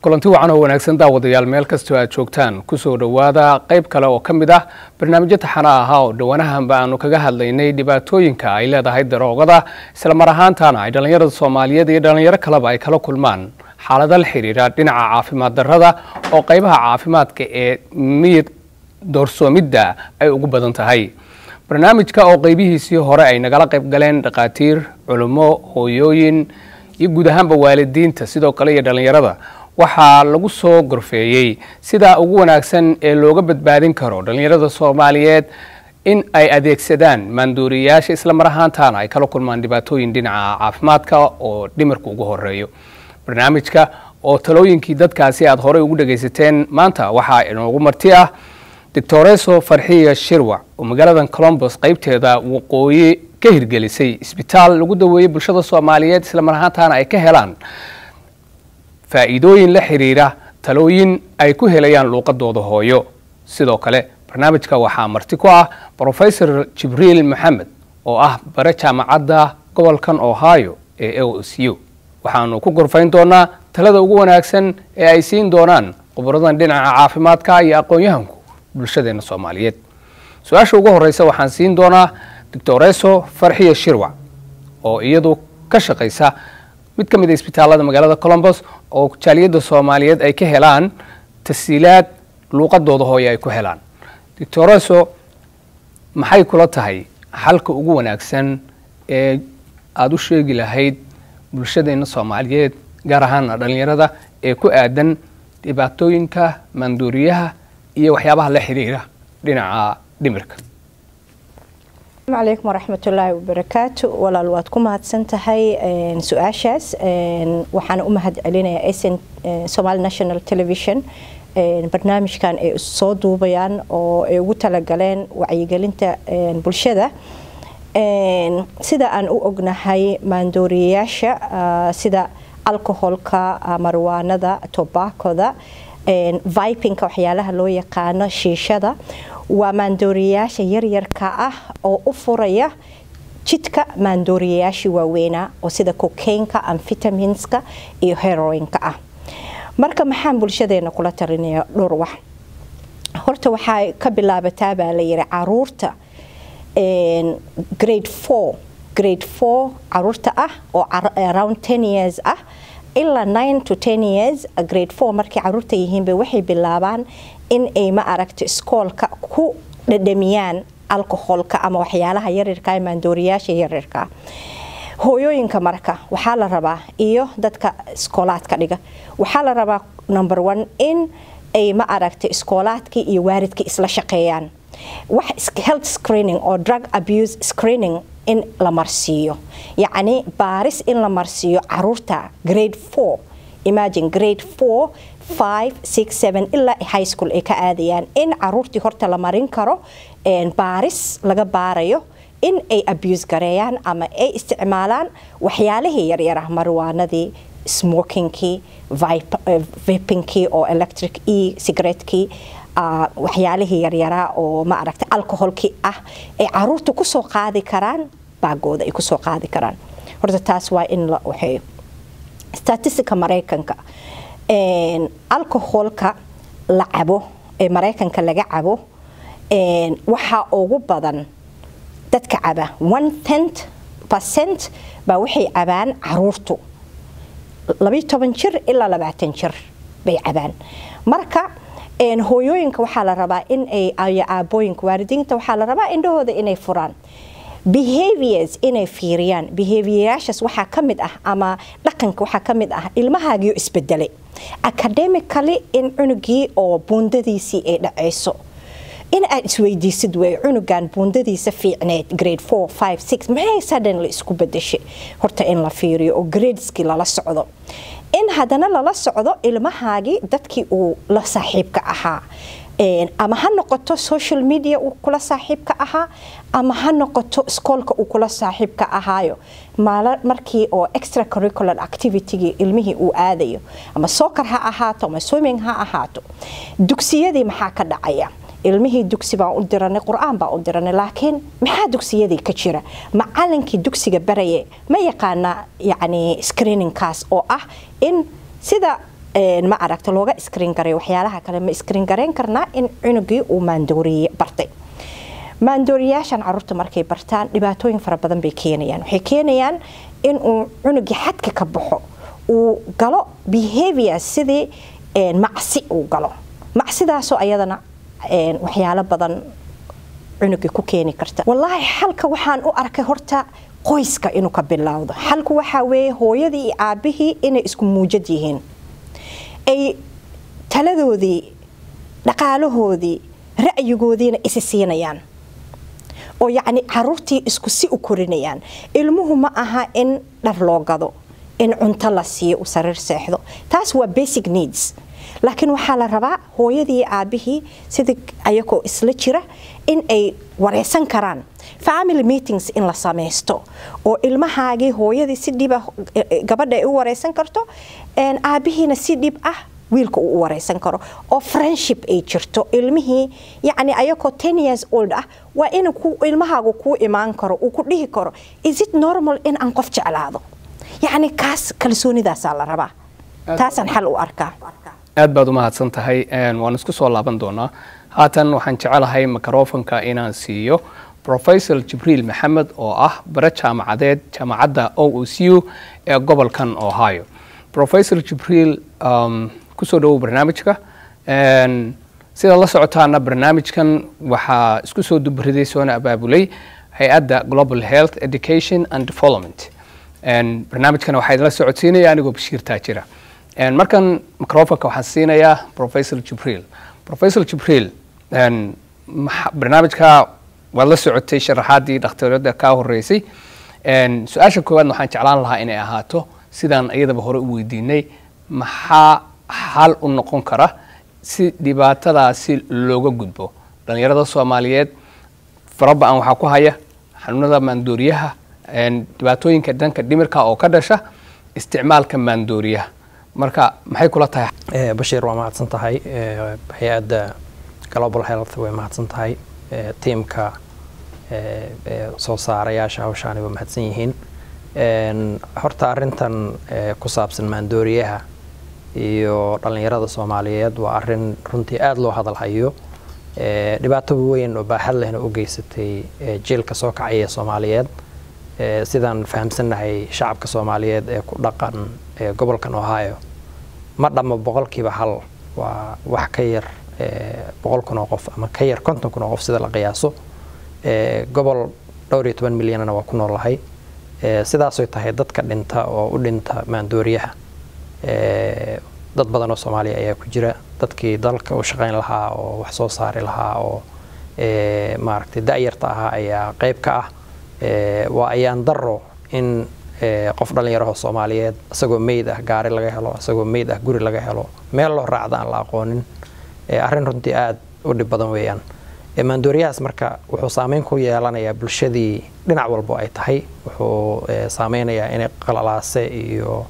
kulanti wacan oo wanaagsan daawadayaal meel kastoo aad joogtaan kusoo dhowaada qayb kale oo ka mid ah barnaamijyo taxana ahaa oo dhowanahanba aanu kaga hadlaynay dhibaatooyinka ay leedahay daroogada islamar ahaantana ay dhallinyarada soomaaliyeed iyo dhallinyaro kaleba ay kala kulmaan xaalada la xiriira dhinaca caafimaad darrada oo qaybaha caafimaadka ee miyid doorsoomidda ay ugu badan tahay barnaamijka oo qaybihiisii hore ay nagala qayb galeen dhakhaatiir culummo hooyooyin iyo guud ahaanba waalidiinta sidoo kale iyo dhallinyarada waxaa lagu soo gorfeeyey sida ugu wanaagsan ee looga badbaadin karo dhallinyarada soomaaliyeed in ay adeegsadaan maanduuriyayaasha isla mar ahaantaana ay kala kulmaan dhibaatooyin dhinaca caafimaadka oo dhimirka ugu horeeyo barnaamijka oo talooyinkii dadkaasi aad horey ugu dhagaysateen maanta waxaa inoogu marti ah doctoreso farxiya shirwac oo magaalada colombos qaybteeda waqooyi ka hirgelisay isbitaal lagu daweeyey bulshada soomaaliyeed isla mar ahaantaana ay ka helaan faa'iidooyin la xiriira talooyin ay ku helayaan luuqadooda hooyo sidoo kale barnaamijka waxaa marti ku ah brofesor jibriil maxamed oo ah bare jaamacadda gobolkan ohio ee o s u waxaanu ku gorfayn doonaa talada ugu wanaagsan ee ay siin doonaan khuburadan dhinaca caafimaadka iyo aqoon-yahanku bulshadeena soomaaliyeed su-aasha ugu horeysa waxaan siin doonaa doctoreso farxiya shirwac oo iyadu ka shaqaysa mid ka mid a isbitaalada magaalada colombos oo jaaliyadda soomaaliyeed ay ka helaan tasiilaad luuqadooda hooye ay ku helaan doctoreso maxay kula tahay xalka ugu wanaagsan ee aada u sheegi lahayd bulshadeena soomaaliyeed gaar ahaana dhallinyarada ee ku aadan dhibaatooyinka maanduuriyaha iyo waxyaabaha la xiriira dhinaca dhimirka asalaamu calaykum waraxmatullaahi wabarakaatu walaal waad ku mahadsan tahay su-aashaas waxaana u mahad celinayaa sn somali national television barnaamijkan ay soo duubayaan oo ay ugu talagaleen wacyigelinta bulshada sida aan u ognahay maandooriyayaasha sida alcoholka marwaanada tobakoda vipinka waxyaalaha loo yaqaano shiishada waa maandooriyayaasha yaryarka ah oo u furaya jidka maandooriyayaashii waaweynaa oo sida cocainka amfitaminska iyo heroinka ah marka maxaan bulshadeena kula talinaya dhowr wax horta waxaa ka bilaabataa baa la yiri caruurta grade four grade four caruurta ah oo around ten years ah ilaa nine to ten years grade four markay caruurta yihiinba waxay bilaabaan in ay ma aragto iskoolka ku dhadhamiyaan alcoholka ama waxyaalaha yaryarka maandooriyaasha yaryarka hooyooyinka marka waxaa la rabaa iyo dadka iskoolaadka dhiga waxaa la rabaa number one in ay ma aragta iskoolaadkii iyo waaridkii isla shaqeeyaan wax health screening oo drug abuse screening in la marsiiyo yacni baaris in la marsiiyo caruurta grade four imagine grade four five six seven ilaa high school ay ka aadayaan in caruurtii horta la marin karo baaris laga baarayo in ay abuse gareeyaan ama ay isticmaalaan waxyaalihii yaryarah marwaanadii smokingkii vipinkii oo electric e cigarettekii waxyaalihii yaryaraa oo ma aragta alcoholkii ah ay caruurta kusoo qaadi karaan baagooda ay kusoo qaadi karaan horta taas waa in la waxeeyo statistica maraykanka alcoholka la cabo ee maraykanka laga cabo waxaa ugu badan dadka caba one tent percent baa waxay cabaan caruurtu labayo toban jir ilaa labaatan jir bay cabaan marka hooyooyinka waxaa la rabaa in ay aabooyinka waalidiinta waxaa la rabaa indhahooda inay furaan behaviors inay fiiriyaan behavioryaashaas waxaa ka mid ah ama dhaqanka waxaa ka mid ah ilmahaagiio isbedelay academically in cunugii oo buundadiisii ay dhacayso in aad isweydiisid wey cunugan buundadiisa fiicneed grade four five six maxay suddenly isku bedeshay horta in la fiiriyo oo gradeskii lala socdo in haddana lala socdo ilmahaagii dadkii uu la saaxiibka ahaa ama ha noqoto social media uu kula saaxiibka ahaa ama ha noqoto iskoolka uu kula saaxiibka ahaayo markii oo extra curricular activitygii ilmihii uu aadayo ama soccer ha ahaato ama swimming ha ahaato dugsiyadii maxaa ka dhacaya ilmihii dugsi baan u diranay qur-aan baan u diranay laakiin maxaa dugsiyadii ka jira macalinkii dugsiga baraye ma yaqaana yani screeningkaas oo ah in sida ma aragta looga iskriin garay waxyaalaha kale ma iskriin garayn karnaa in cunugii uu maandooriye bartay maandooriyaashan caruurta markay bartaan dhibaatooyin fara badan bay keenayaan waxay keenayaan in uu cunugii xadka ka baxo uu galo behavior sidii macsi uu galo macsidaasoo ayadana waxyaalo badan cunugii ku keeni karta wallaahi xalka waxaan u arkay horta qoyska inuu ka bilowdo xalku waxaa weeye hooyadii iyo aabihii inay isku muujad yihiin ay taladoodii dhaqaalahoodii ra'yigoodiina isi siinayaan oo yacni caruurtii isku si u korinayaan ilmuhu ma aha in dhar loo gado in cunto la siiyo uu sariir seexdo taas waa basic needs laakiin waxaa la rabaa hooyadii iyo aabihii sidii ayagoo isla jira in ay wareysan karaan family meetings in la samaysto oo ilmahaagii hooyadii si dhiba gabadha ay u wareysan karto aabihiina si dhib ah wiilka uu u wareysan karo oo friendship ay jirto ilmihii yacni ayagoo ten years old ah waa in ilmahaagu kuu imaan karo uu ku dhihi karo is it normal in aan qof jeclaado yacni kaas kalsoonidaasaa la rabaa taasaan xal u arkaa aad baad u mahadsan tahay waan isku soo laaban doonaa haatan waxaan jecelahay microfonka inaan siiyo professor jibriil maxamed oo ah bare jaamacadeed jaamacadda o o c u ee gobolkan ohio professor jibriil kusoo dhawow barnaamijka sida la socotaana barnaamijkan waxaa isku soo dubariday soona abaabulay hay-adda global health education and development barnaamijkana waxaa idinla socodsiinaya anigoo bashiir taajira markan microfonka waxaan siinayaa professor jibriil professor jibriil barnaamijka waad la socotay sharaxaadii dhakhtarada kaa horeysay su-aasha koowaadna waxaan jeclaan lahaa inay ahaato sidaan iyadaba hore u weydiinay maxaa xal u noqon kara si dhibaatadaasi looga gudbo dhalinyarada soomaaliyeed faraba-an waxaa ku haya xanuunada maandooriyaha dhibaatooyinka dhanka dhimirka oo ka dhasha isticmaalka maandooriyaha marka maxay kula tahay bashiir waa mahadsan tahay hay-adda global health way mahadsan tahay tiimka soo saarayaasha hawshaani waa mahadsan yihiin horta arintan ku saabsan maandooriyaha iyo dhallinyarada soomaaliyeed waa arin runtii aada loo hadalhayo dhibaato weyn oo baaxad lehna u geysatay jiilka soo kacaya soomaaliyeed sidaan fahamsannahay shacabka soomaaliyeed ee ku dhaqan gobolkan ohio ma dhammo boqolkiiba hal waa wax ka yar boqol kun oo qof ama ka yar konton kun oo qof sida la qiyaaso gobol dhowr iyo toban milyanna waa ku noolahay sidaasoy tahay dadka dhinta oo u dhinta maandooriyaha dad badan oo soomaaliya ayaa ku jira dadkii dalka u shaqayn lahaa oo wax soo saari lahaa oo maaragtay da-yarta ahaa ayaa qeyb ka ah waa ayaan daro in qof dhallinyaraho soomaaliyeed isagoo meyd ah gaari laga helo isagoo meyd ah guri laga helo meel loo raacda aan la aqoonin arrin runtii aada u dhib badan weeyaan maandooriyahaas marka wuxuu saameyn ku yeelanayaa bulshadii dhinac walbo ay tahay wuxuu saameynayaa inay qalalaase iyo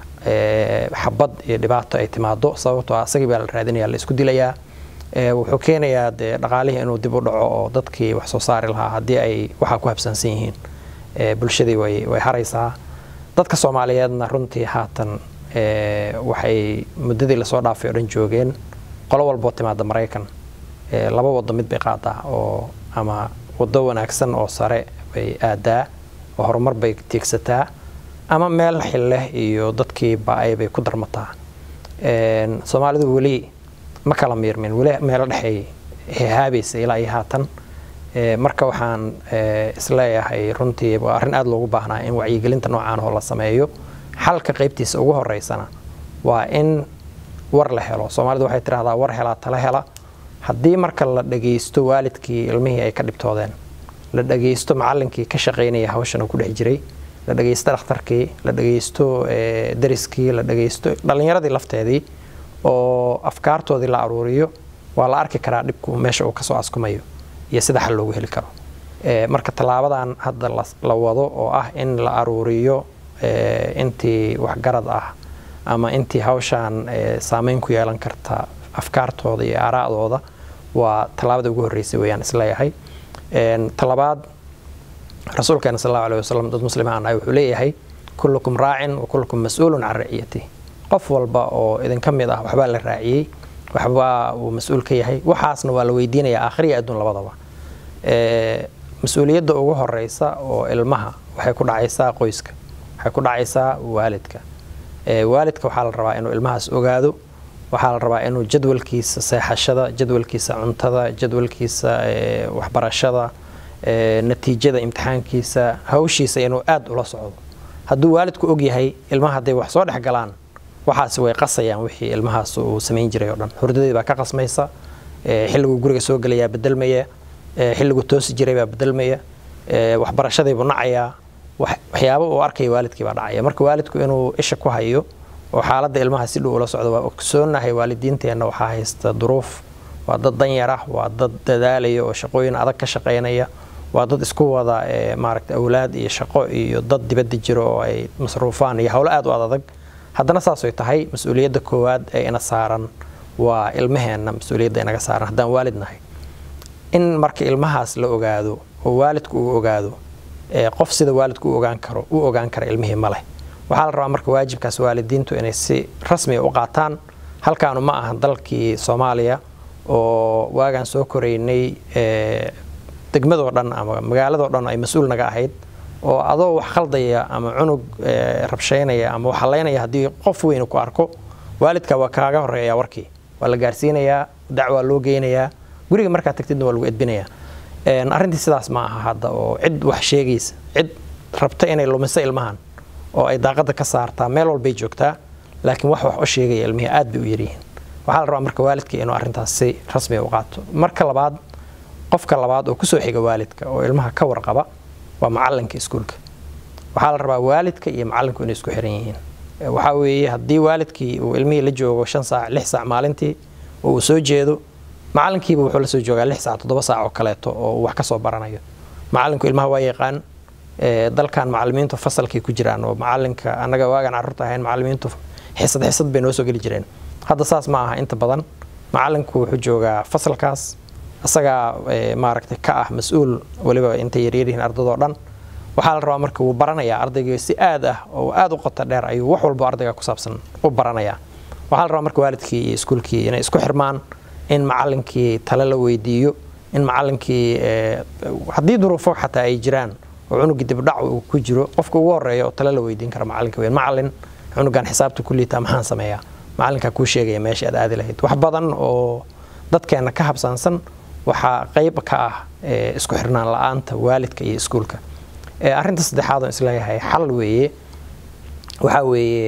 xabad iyo dhibaato ay timaado sababtoo ah isagii baa la raadinaya la isku dilayaa wuxuu keenayaa dee dhaqaalihii inuu dib u dhaco oo dadkii wax soo saari lahaa haddii ay waxaa ku habsansan yihiin bulshadii way way haraysaa dadka soomaaliyeedna runtii haatan waxay muddadii lasoo dhaafay oo dhan joogeen qolo walboo timaada maraykan laba wado mid bay qaadaa oo ama wado wanaagsan oo sare bay aadaa oo horumar bay tiigsataa ama meel xilleh iyo dadkii ba-ay bay ku darmataa soomaalidu weli ma kala miirmin weli meelo dhexay hehaabaysa ilaa iyo haatan marka waxaan isleeyahay runtii waa arrin aada loogu baahnaa in wacyigelinta noocaan oo la sameeyo xalka qaybtiisa ugu horeysana waa in war la helo soomaalidu waxay tidhahdaa war helaa tala hela haddii marka la dhagaysto waalidkii ilmihii ay ka dhibtoodeen la dhagaysto macallinkii ka shaqaynaya hawshan uu ku dhex jiray la dhagaysto dhakhtarkii la dhagaysto dariskii la dhagaysto dhallinyaradii lafteedii oo afkaartoodii la aruuriyo waa la arki karaa dhibku meesha uu kasoo askumayo iyo sida xal loogu heli karo marka tallaabadan hadda la wado oo ah in la aruuriyo intii waxgarad ah ama intii hawshaan saameyn ku yeelan karta afkaartooda iyo aaraa'dooda waa tallaabada ugu horreysay weyaan isleeyahay talabaad rasuulkeena sal allahu alih wasalam dad muslimaan ah wuxuu leeyahay kullukum raacin wa kullukum mas-uulun can raciyati qof walba oo idinka mid ah waxbaa la raaciyey waxbaa uu mas-uul ka yahay waxaasna waa la weydiinaya aakhiriya adduun labadaba mas-uuliyadda ugu horeysa oo ilmaha waxay ku dhacaysaa qoyska waxay ku dhacaysaa waalidka waalidka waxaa la rabaa inuu ilmahaas ogaado waxaa la rabaa inuu jadwalkiisa seexashada jadwalkiisa cuntada jadwalkiisa waxbarashada natiijada imtixaankiisa hawshiisa inuu aada ula socdo hadduu waalidku ogyahay ilmaha hadday wax soo dhex galaan waxaasi way qasayaan wixii ilmahaas uu samayn jiray oo dhan hurdadii baa ka qasmaysa xilliguu guriga soo gelayaa bedelmaya xilliguu toosi jiray baa bedelmaya waxbarashadiibuu nacayaa waxyaaba uu arkaya waalidkii baa dhacaya marka waalidku inuu isha ku hayo oo xaaladda ilmaha si dhow ula socdo waa ogsoonahay waalidiinteenna waxaa haysta duruuf waa dad danyar ah waa dad dadaalaya oo shaqooyin adag ka shaqaynaya waa dad isku wada maaragta awlaad iyo shaqo iyo dad dibadda jiro oo ay masruufaan iyo howlo aad u adadag haddana saasay tahay mas-uuliyadda koowaad ee ina saaran waa ilmaheenna mas-uuliyadda inaga saaran haddaan waalid nahay in marka ilmahaas la ogaado oo waalidku uu ogaado qof sida waalidku u ogaan karo u ogaan kara ilmihii ma leh waxaa la rabaa marka waajibkaas waalidiintu inay si rasmiga u qaataan halkaanu ma aha dalkii soomaaliya oo waagaan soo koraynay degmadoo dhan ama magaaladoo dhan ay mas-uul naga ahayd oo adoo wax khaldaya ama cunug rabshaynaya ama wax halaynaya haddii qof weyn ku arko waalidka waa kaaga horeeya warkii waa la gaarsiinayaa dacwaa loo geynayaa guriga markaa tagtidna waa lagu edbinayaa arrintii sidaas ma aha hadda oo cid wax sheegaysa cid rabta inay lumiso ilmahan oo ay daaqada ka saartaa meel walbay joogtaa laakiin wax wax u sheegaya ilmihii aad bay u yaryihiin waxaa la rabaa marka waalidka inuu arrintaas si rasmiga u qaato marka labaad qofka labaad oo kusoo xiga waalidka oo ilmaha ka warqaba waa macalinka iskuulka waxaa la rabaa waalidka iyo macalinku inay isku xiran yihiin waxaa weeye haddii waalidkii uu ilmihii la joogo shan saac lix saac maalintii oo uu soo jeedo macalinkiiba wuxuu la soo joogaa lix saac toddoba saac oo kaleeto oo uu wax ka soo baranayo macalinku ilmaha waa yaqaan dalkan macalimiintu fasalkay ku jiraan oo macalinka annaga waagaan carruurta ahayn macalimiintu xisad xisad bay noo soo geli jireen hadda saas ma aha inta badan macalinku wuxuu joogaa fasalkaas isagaa maaragtay ka ah mas-uul weliba intay yaryaryihiin ardadoo dhan waxaa la rabaa marka wuu baranayaa ardayga si aad ah oo aad u qota dheer ayuu wax walba ardayga ku saabsan u baranayaa waxaa la rabaa marka waalidkii iyo iskuulkii inay isku xirmaan in macalinkii tale la weydiiyo in macalinkii haddii duruufo xataa ay jiraan oo cunugii dibdhac uu ku jiro qofka ugu horeeya oo tale la weydiin kara macalinka weyn macalin cunugan xisaabta ku liitaa maxaan sameeyaa macalinkaa kuu sheegaya meesha aad aadi lahayd wax badan oo dadkeenna ka habsaansan waxaa qayb ka ah isku xirnaan la-aanta waalidka iyo iskuulka arrinta saddexaad oo isleeyahay xal weeye waxaa weeye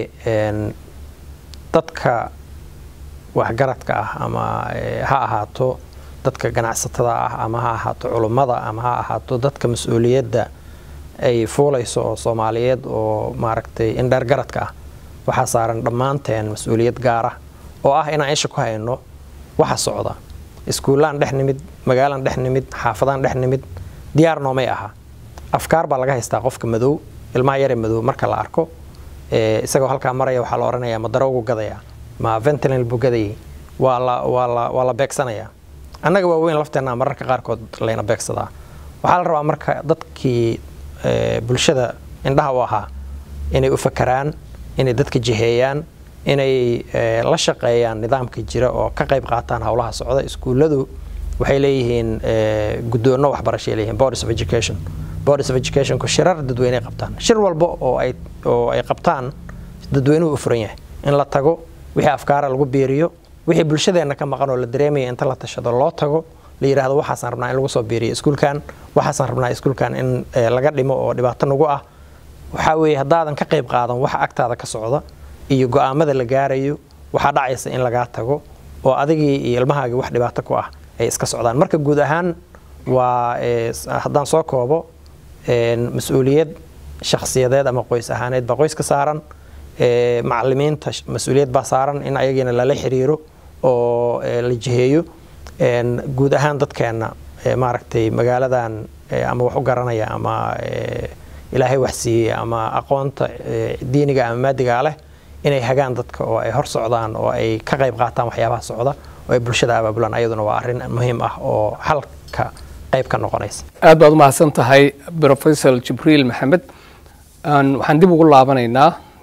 dadka waxgaradka ah ama ha ahaato dadka ganacsatada ah ama ha ahaato culummada ama ha ahaato dadka mas-uuliyadda ay fuulayso oo soomaaliyeed oo maaragtay indheergaradka ah waxaa saaran dhammaanteen mas-uuliyad gaara oo ah inaan isha ku hayno waxa socda iskuullaan dhex nimid magaalaan dhex nimid xaafadaan dhex nimid diyaar noomay aha afkaar baa laga haystaa qofka madow ilmaha yare madow marka la arko isagoo halkaa maraya waxaa la odhanayaa ma darowgu gadaya ma ventilin buu gadayay waa la waa la waa la beegsanayaa annaga waaweyn lafteenna mararka qaarkood layna beegsadaa waxaa la rabaa marka dadkii bulshada indhaha u ahaa inay u fakaraan inay dadka jiheeyaan inay la shaqeeyaan nidaamka jira oo ka qayb qaataan howlaha socda iskuulladu waxay leeyihiin guddoonno waxbarashay leeyihiin boards of education boards of educationku shirar dadweyne qabtaan shir walba oo ay oo ay qabtaan dadweynuhu u furan yahay in la tago wixii afkaara lagu biiriyo wixii bulshadeenna ka maqan oo la dareemaya inta la tashado loo tago la yidhaahdo waxaasaan rabnaa in lagu soo biiriyo iskuulkan waxaasaan rabnaa iskuulkan in laga dhimo oo dhibaato nagu ah waxaa weeye haddaadan ka qayb qaadan waxa agtaada ka socda iyo go-aamada la gaarayo waxaa dhacaysa in lagaa tago oo adigii iyo ilmahaagii wax dhibaato ku ah ay iska socdaan marka guud ahaan waa haddaan soo koobo mas-uuliyad shakhsiyadeed ama qoys ahaaneed baa qoys ka saaran macalimiinta mas-uuliyad baa saaran in ayagiina lala xiriiro oo la jiheeyo guud ahaan dadkeenna maaragtay magaaladan ama wax u garanaya ama ilaahay wax siiyey ama aqoonta diiniga ama maadigaa leh inay hagaan dadka oo ay hor socdaan oo ay ka qayb qaataan waxyaabaha socda oo ay bulshada abaabulaan ayaduna waa arrin muhiim ah oo halka qayb ka noqonaysa aad baad u mahadsan tahay rofesor jibriil maxamed waxaan dib ugu laabanaynaa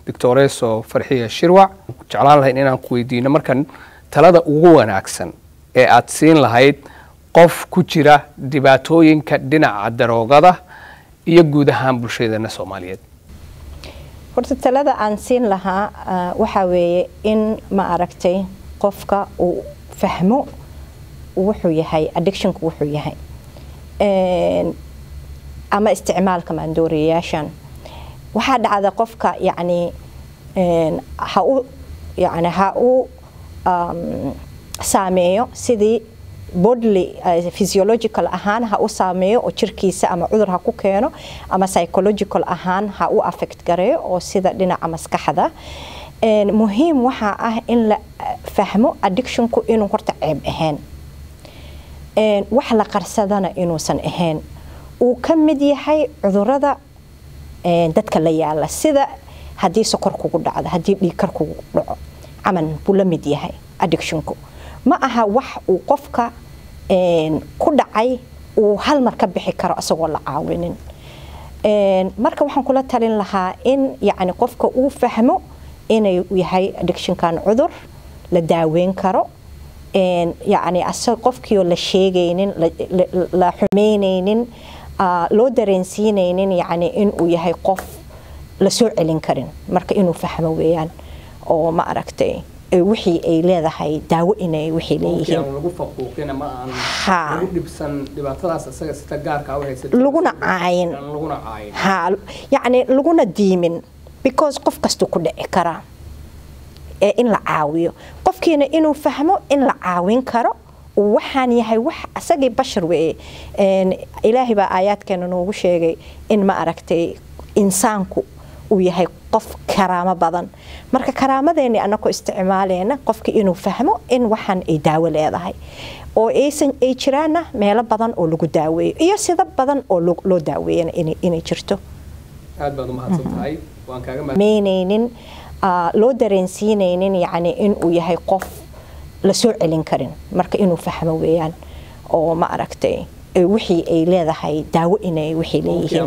doctoreso farxiya shirwac jeclaan lahayn inaan ku weydiino markan talada ugu wanaagsan ee aad siin lahayd qof ku jira dhibaatooyinka dhinaca daroogada iyo guud ahaan bulshadeena soomaaliyeed horta talada aan siin lahaa waxaa weeye in ma aragtay qofka uu fahmo wuxuu yahay addictionku wuxuu yahay ama isticmaalka maandooriyayaashan waxaa dhacda qofka yacni ha u yani ha u saameeyo sidii bodly physiological ahaan ha u saameeyo oo jirkiisa ama cudur ha ku keeno ama psychological ahaan ha u affect gareeyo oo sida dhinaca maskaxda muhiim waxaa ah in la fahmo addictionku inuu horta ceeb ahayn wax la qarsadana inuusan ahayn uu ka mid yahay cudurada dadka la yaala sida haddii sokor kugu dhacdo haddii dhiigkar kugu dhaco camal buu la mid yahay addictionku ma aha wax uu qofka ku dhacay uu hal mar ka bixi karo isagoo la caawinin marka waxaan kula talin lahaa in yacni qofka uu fahmo inay yahay addictionkan cudur la daaweyn karo yacni qofkiioo la sheegaynin la xumeynaynin loo dareensiinaynin yacni inuu yahay qof la soo celin karin marka inuu fahmo weeyaan oo ma aragtay wixii ay leedahay daawo inay wixii leeyihiin laguna caayin ha yacni laguna diimin because qof kastuu ku dhici karaa ee in la caawiyo qofkiina inuu fahmo in la caawin karo waxaan yahay wax asagii bashar weeye ilaahay baa aayaadkeena noogu sheegay in ma aragtay insaanku uu yahay qof karaamo badan marka karaamadeeni anakoo isticmaaleena qofki inuu fahmo in waxaan ay daawo leedahay oo aysan ay jiraana meelo badan oo lagu daaweeyo iyo sida badan oo loo daaweeyana inay jirto aad baad umahadsan tahay waan kaaga meynaynin loo dareensiinaynin yacni inuu yahay qof la soo celin karin marka inuu fahmo weeyaan oo ma aragtay wixii ay leedahay daawo inay wixii leeyihiin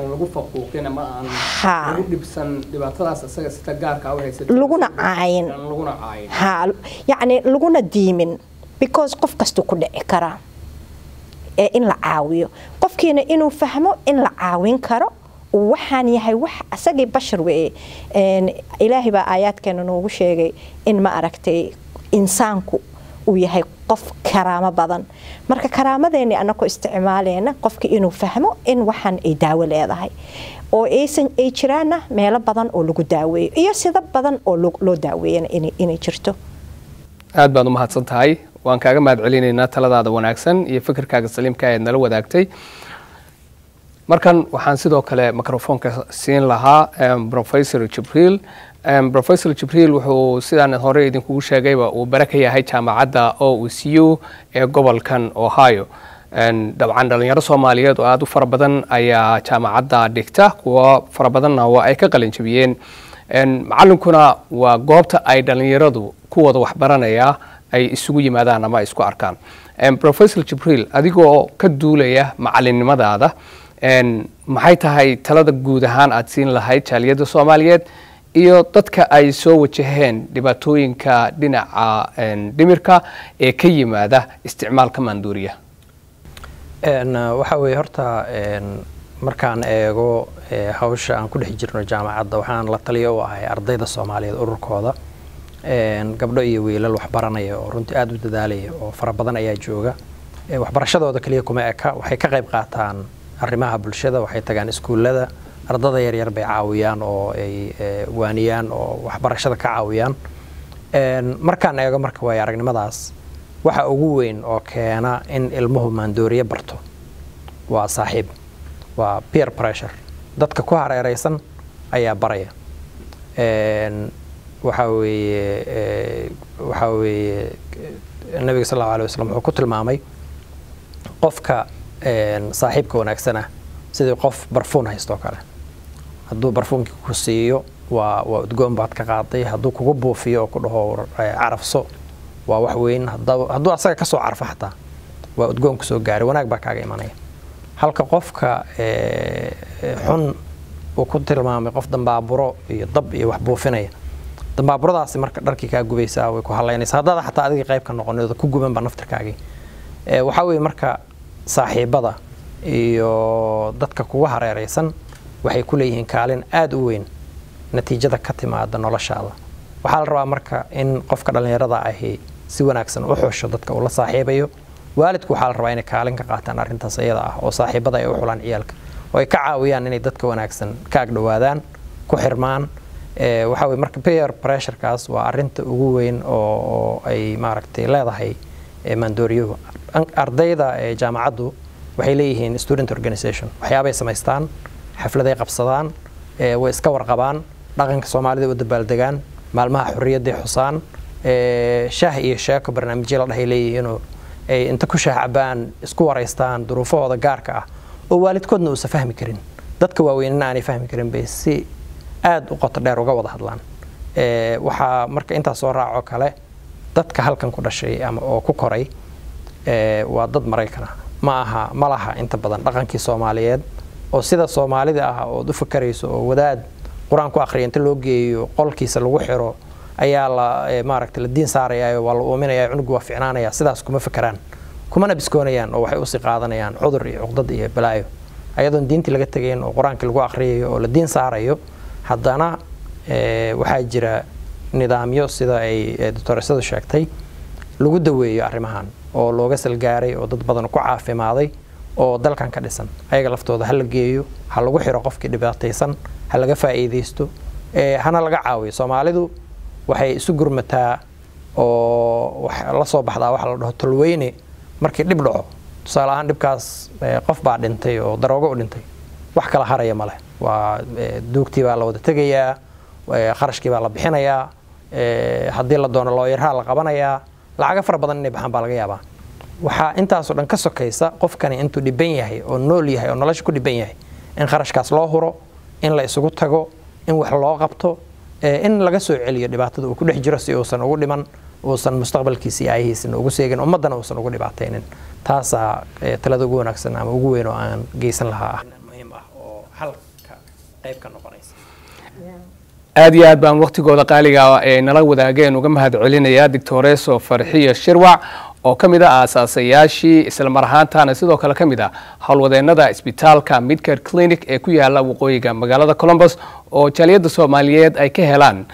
laguna caayin ha yacni laguna diimin because qof kastuu ku dhici karaa ee in la caawiyo qofkiina inuu fahmo in la caawin karo waxaan yahay wax asagii bashar weeye ilaahay baa aayaadkeena noogu sheegay in ma aragtay insaanku uu yahay qof karaamo badan marka karaamadeeni anakoo isticmaaleena qofki inuu fahmo in waxaan ay daawo leedahay oo aysan ay jiraana meelo badan oo lagu daaweeyo iyo sida badan oo loo daaweeyana inay jirto aad baad umahadsan tahay waan kaaga mahad celinaynaa taladaada wanaagsan iyo fikirkaaga saliimka eed nala wadaagtay markan waxaan sidoo kale microfoonka siin lahaa professor jibriil professor jibriil wuxuu sidaan hore idinkugu sheegayba uu bare ka yahay jaamacadda o c u ee gobolkan ohio dabcan dhalinyaro soomaaliyeed oo aada u fara badan ayaa jaamacadda dhigta kuwo fara badanna waa ay ka qalinjabiyeen macalinkuna waa goobta ay dhalinyaradu kuwooda waxbaranaya ay isugu yimaadaan ama ay isku arkaan professor jibriil adigoo ka duulaya macalinimadaada maxay tahay talada guud ahaan aada siin lahayd jaaliyadda soomaaliyeed iyo dadka ay soo wajaheen dhibaatooyinka dhinaca dhimirka ee ka yimaada isticmaalka maanduuriya waxaa weeye horta markaan eego hawsha aan ku dhex jirno jaamacadda waxaan la taliyo u ahay ardayda soomaaliyeed ururkooda gabdho iyo wiilal waxbaranaya oo runtii aada u dadaalaya oo fara badan ayaa jooga waxbarashadooda keliya kuma eka waxay ka qayb qaataan arrimaha bulshada waxay tagaan iskuullada ardada yaryar bay caawiyaan oo ay waaniyaan oo waxbarashada ka caawiyaan markaan eego marka waaya aragnimadaas waxa ugu weyn oo keena in ilmuhu maandooriye barto waa saaxiib waa peer pressure dadka ku hareeraysan ayaa baraya waxaa weeye waxaa weeye nabiga sal allahu alay wasalam wuxuu ku tilmaamay qofka saaxiibka wanaagsan ah sidii qof barfuun haystoo kale hadduu barfuunkii ku siiyo waa waa udgoon baad ka qaaday hadduu kugu buufiyo oo ku dhaho carafso waa wax weyn hadduu asaga kasoo carfo xataa waa udgoon kusoo gaaray wanaag baa kaaga imanaya halka qofka xun uu ku tilmaamay qof dambaaburo iyo dab iyo wax buufinaya dambaaburadaasi marka dharkii kaa gubaysaa way ku halaynaysaa haddaad xataa adiga qayb ka noqonid ku gubanba naftirkaagii waxaa weeye marka saaxiibada iyo dadka kugu hareeraysan waxay ku leeyihiin kaalin aada u weyn natiijada ka timaada noloshaada waxaa la rabaa marka in qofka dhallinyarada ahi si wanaagsan u xusho dadka uu la saaxiibayo waalidku waxaa la rabaa inay kaalin ka qaataan arrintaas iyada ah oo saaxiibada ay u xulaan ciyaalka oo ay ka caawiyaan inay dadka wanaagsan ka agdhowaadaan ku xirmaan waxaa weye marka peer pressurekaas waa arrinta ugu weyn oo ay maaragtay leedahay maandooriyuhu ardayda jaamacaddu waxay leeyihiin student organization waxyaabay samaystaan xafladay qabsadaan way iska warqabaan dhaqanka soomaalida u dabaaldegaan maalmaha xorriyadday xusaan shaah iyo sheeko barnaamijyo la dhahay leeyihiinoo ay inta ku shaah cabaan isku waraystaan duruufahooda gaarka ah oo waalidkoodna uusan fahmi karin dadka waaweynina aanay fahmi karin bay si aada u qoto dheer uga wada hadlaan waxaa marka intaas soo raaco kale dadka halkan ku dhashay ama oo ku koray waa dad maraykana ma aha ma laha inta badan dhaqankii soomaaliyeed oo sida soomaalida ah ood u fakarayso oo wadaad qur-aan ku akhriya inta loo geeyo qolkiisa lagu xiro ayaa la maaragta la diin saaraya waa la uuminaya cunugu waa ficnaanaya sidaas kuma fakeraan kumana biskoonayaan oo waxay usii qaadanayaan cudur iyo cuqdad iyo balaayo ayadoon diintii laga tegayn oo qur-aankii lagu akhriyayo oo la diin saarayo haddana waxaa jira nidaamyo sida ay doctoresadu sheegtay lagu daweeyo arrimahan oo looga salgaaray oo dad badan ku caafimaaday oo dalkan ka dhisan ayaga laftooda ha la geeyo ha lagu xiro qofkii dhibaataysan ha laga faa'iidaysto hana laga caawiyo soomaalidu waxay isu gurmataa oo la soo baxdaa waxa la dhaho tolweyne markii dhib dhaco tusaale ahaan dhibkaas qof baa dhintay oo daroogo u dhintay wax kala haraya ma leh waa duugtii baa la wada tegayaa kharashkii baa la bixinayaa haddii la doono looyarhaa la qabanayaa lacaga fara badan inay baxaan baa laga yaabaa waxaa intaasoo dhan ka sokaysa qofkani intuu dhiban yahay oo nool yahay oo nolosha ku dhiban yahay in kharashkaas loo huro in la isugu tago in wax loo qabto in laga soo celiyo dhibaatada uu ku dhex jiro si uusan ugu dhiman uusan mustaqbalkiisa iyo aayihiisana ugu seegin ummaddana uusan ugu dhibaataynin taasaa talada ugu wanaagsan ama ugu weyn oo aan geysan lahaa ah muhiim ah oo halka qayb ka noqonaysa aada iyo aad baan waktigooda qaaliga ee nala wadaageen uga mahad celinayaa doctoreso farxiyo shirwac oo ka mid a aasaasayaashii islamar ahaantaana sidoo kale ka mid a howlwadeennada isbitaalka midcare clinic ee ku yaala waqooyiga magaalada colombos oo jaaliyadda soomaaliyeed ay ka helaan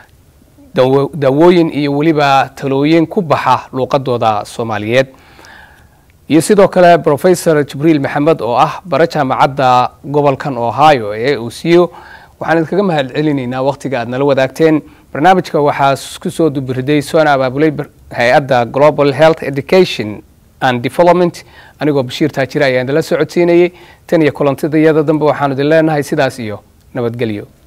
daawooyin iyo weliba talooyin ku baxa luuqadooda soomaaliyeed iyo sidoo kale professor jibriil maxamed oo ah bara jaamacadda gobolkan ohio ee usiyo waxaan idinkaga mahad celinaynaa wakhtiga aad nala wadaagteen barnaamijka waxaa kusoo dubiriday soona abaabulay hay-adda global health education and development anigoo bashiir taajire ayaa idinla socodsiinayay tan iyo kulantidayada dambe waxaanu idin leenahay sidaas iyo nabadgelyo